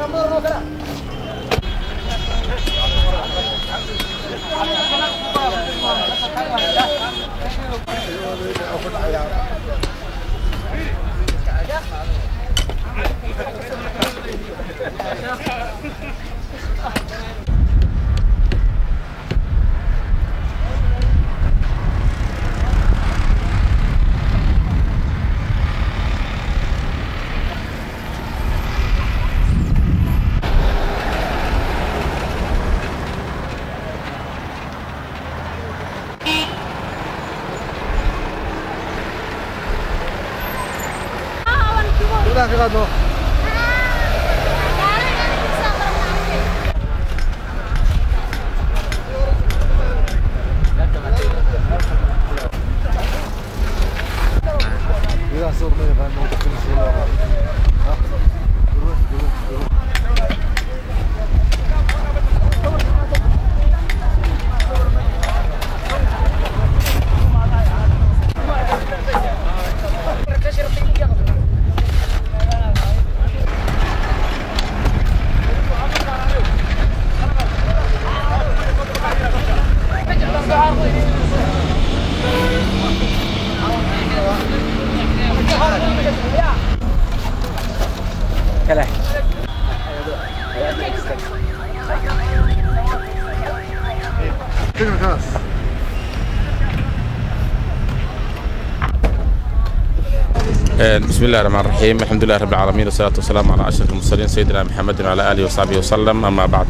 بسم الله الرحمن الرحيم الحمد لله رب العالمين والصلاة والسلام على أشرف المرسلين سيدنا محمد وعلى آله وصحبه وسلم أما بعد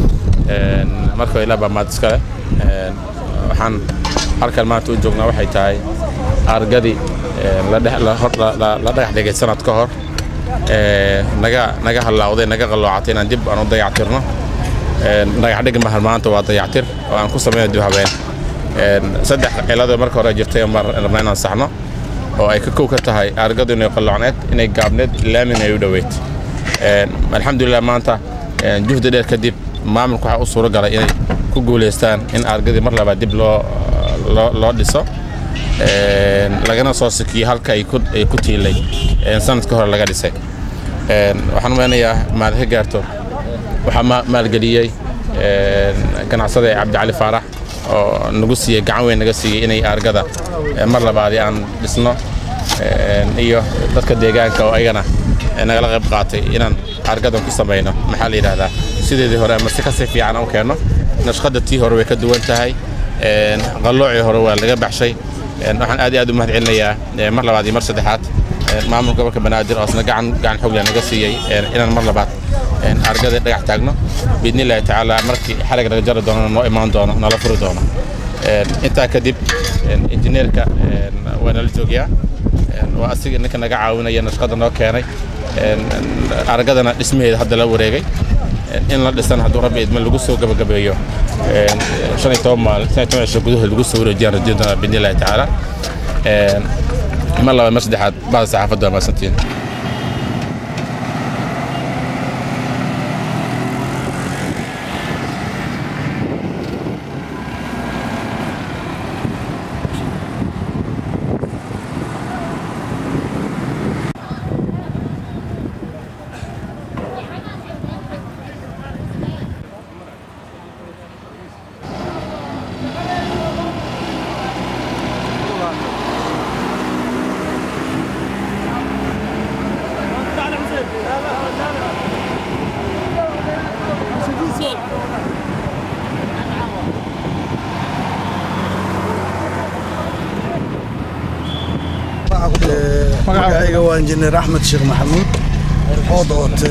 marka ilaa baa maad iskale waxaan halkan maanta u joognaa waxay tahay argadii la dhagax dhigay sanad ka hor naga naga halaawday naga qalloocatay inaan dib aan u dayactirno dhagax dhig mahal maanta waa dayactir oo aan ku samayno dib habeen saddex ciladoo marka hore jirtay mar rabnaa inaan saxno oo ay ka kow ka tahay argadu inay qalloocneed inay gaabneed laamin ay u dhoweyd alxamdulilah maanta juhdi dheer kadib maamulku waxaa u suuro galay inay ku guulaystaan in argadii mar labaad dib loo loo dhiso lagana soo sikiyo halka ay ku tiilay sanadka hore laga dhisay waxaan umeynayaa maad ka gaarto waxaa maalgeliyey ganacsada cabdicali faarax oo nagu siiyey gacan weyn naga siiyey inay argada mar labaadi aan dhisno iyo dadka deegaanka oo ayagana nagala qayb qaatay inaan argadan ku samayno maxaa la yidhaahdaa sideedii hore ama si kasii fiican u keenno nashqada tii hore way ka duwan tahay qalloocii hore waa laga baxshay waxaan aad iyo aad u mahad celinayaa mar labaad iyo mar saddexaad maamulka gobolka banaadir oo isna gacan gacan xoog leh naga siiyey inaan mar labaad argada dhagax taagno biidni illaahi tacaala markii xarig laga jari doono noo imaan doono nala furi doono intaa kadib injineerka waa nala joogayaa waa asiga ninka naga caawinaya nashqada noo keenay aragadana dhismaheeda hadda la wareegay in la dhisan hadduu rabbi idma lagu soo gabagabeeyo shan iyo toban maal shan iyo toban cisho gudahood lagu soo wareejiyaan rajayn doonaa biidni illaahi tacaala mar labaad mar saddexaad bahda saxaafadda waa mahadsantiin magacayga waa injineer axmed sheekh maxamuud oo doote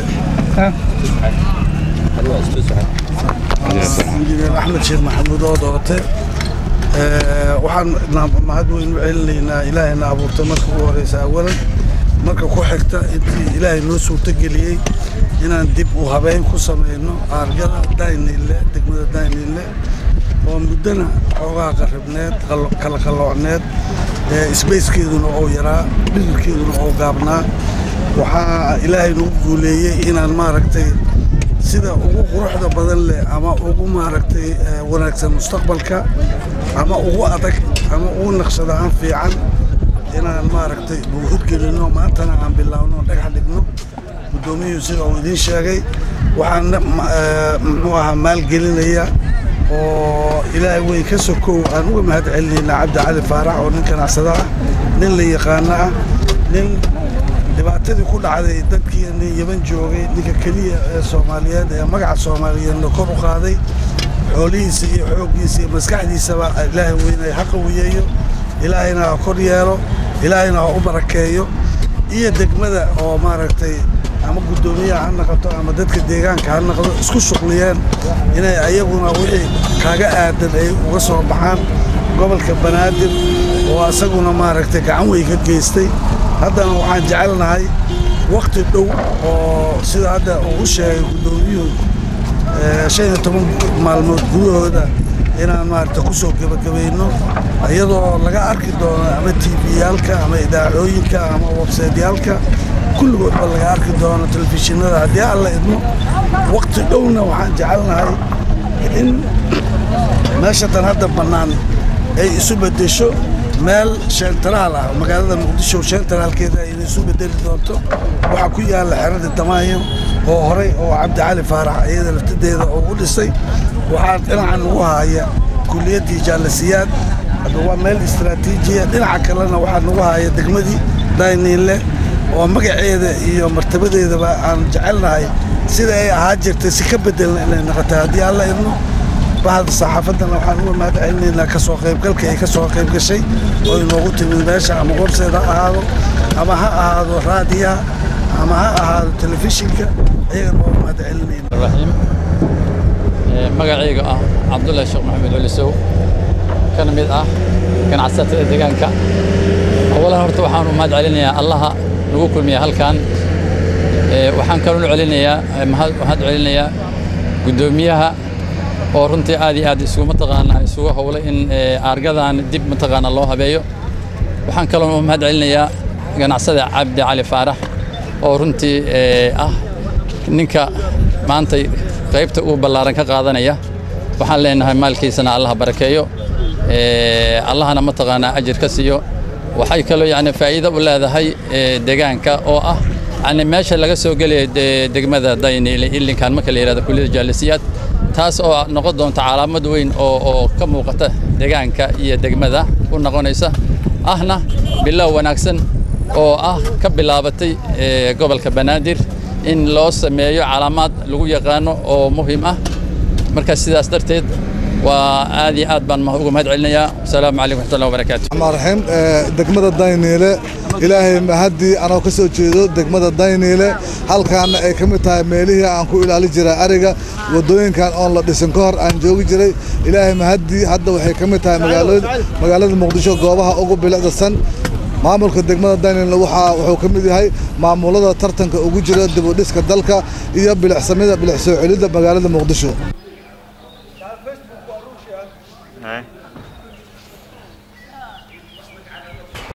injineer axmed sheekh maxamuud oo doote waxaan mahad weyn u celinaynaa ilaahayna abuurtay marka ugu horeysa awalan marka ku xigta intii ilaahay noo suurtogeliyey inaan dib u habeyn ku samayno aargada daynille degmada daynille oo muddana xoogaa qarribneed kala qalloocneed sbacekeeduna oo yaraa dhirarkeeduna oo gaabnaa waxaa ilaahay nagu guuleeyey inaan maaragtay sida ugu quruxda badan leh ama ugu maaragtay wanaagsan mustaqbalka ama ugu adag ama ugu naqshada aan fiican inaan maaragtay buuhud gelino maantana aan bilaawno dhagax dhigno guddoomiyuhu sida uu idiin sheegay waxaan muxuu ahaa maalgelinaya oo ilaahay weyn ka sokow aan uga mahad celinaynaa cabdi cali faarax oo nin ganacsada ah nin la yaqaano ah nin dhibaatadii ku dhacday dadkii nin yaban joogay ninka keliya ee soomaaliyeed ee magaca soomaaliyeedna kor u qaaday xoolihiisa iyo xooggiisa iyo maskaxdiisaba ilaahay weynay ha qawiyeeyo ilaahayna ha kor yeelo ilaahayna ha u barakeeyo iyo degmada oo maaragtay ama guddoomiyaha ha noqoto ama dadka deegaanka ha noqdo isku shuqliyeen inay ayaguna wixii kaaga aadan ay uga soo baxaan gobolka banaadir oo asaguna maaragtay gacan wey ka geystay haddana waxaan jecelnahay wakhti dhow oo sida hadda uu u sheegay guddoomiyuhu shan iyo toban maalmood gudahooda inaan maaragta ku soo gebagabayno iyadoo laga arki doono ama tiiviyaalka ama idaacooyinka ama websaydyaalka kulligoodba laga arki doono telefishinada haddii alla idmo wakhti dhowna waxaan jecelnahay in meesha tan hadda bannaan ay isu beddesho meel sheentaraal ah magaalada muqdisho sheentaraalkeeda ayna isu bedeli doonto waxaa ku yaalla xerada damaayo oo horey oo cabdi cali faarax iyada laftadeeda oo u dhisay waxaa dhinacan ugu haaya kuliyaddii jaalasiyaad hadda waa meel istaraatiijiya dhinaca kalena waxaa nagu haaya degmadii dayniinle oo magaceeda iyo martabadeedaba aan jecelnahay sida ay ahaa jirtay si ka bedelna inay noqotay haddii alla idmo bahda saxaafaddana waxaan uga mahad celinaynaa ka soo qaybgalka ay ka soo qayb gashay oo inoogu timid meesha ama qorseed ha ahaado ama ha ahaado raadiyaha ama ha ahaado telefishinka ayagana waa mahad celinayna raxiim magacayga ah cabdullaahi sheekh maxamed culisow kana mid ah ganacsatada deegaanka awalan horta waxaan u mahad celinayaa allaha nagu kulmiya halkan waxaan kaloo celinayaa mahad celinayaa guddoomiyaha oo runtii aad iyo aad isugu mataqaanaa isugu howlay in aargadan dib mataqaanaa loo habeeyo waxaan kaloo mahad celinayaa ganacsada cabdi cali faarax oo runtii ah ninka maantay qaybta ugu ballaaran ka qaadanaya waxaan leenahay maalkiisana allaha barakeeyo allahana mataqaanaa ajir ka siiyo waxay kaloo yani faa'iido u leedahay deegaanka oo ah yani meesha laga soo gelaya degmada dayniile ilinkan marka la yidhahdo kulliyada jaalisiyaad taas oo noqon doonta calaamad weyn oo oo ka muuqata deegaanka iyo degmada u noqonaysa ahna bilow wanaagsan oo ah ka bilaabatay gobolka banaadir in loo sameeyo calaamaad lagu yaqaano oo muhiim ah marka sidaas darteed waa aad iyo aad baan uga mahad celinayaa wasalaamu calaykum waxmatullahi wabarakaatu الرحمن الرحيم degmada dayniile ilaahay mahadii anoo ka soo jeedo degmada dayniile halkaana ay ka mid tahay meelihii aan ku ilaali jiray ariga wadooyinkan oon la dhisin ka hor aan joogi jiray ilaahay mahadii hadda waxay ka mid tahay magaalada muqdisho goobaha ugu bilicdasan maamulka degmada dayniile waxaa wuxuu ka mid yahay maamulada tartanka ugu jira dib u dhiska dalka iyo bilicsamida bilic soo celidda magaalada muqdisho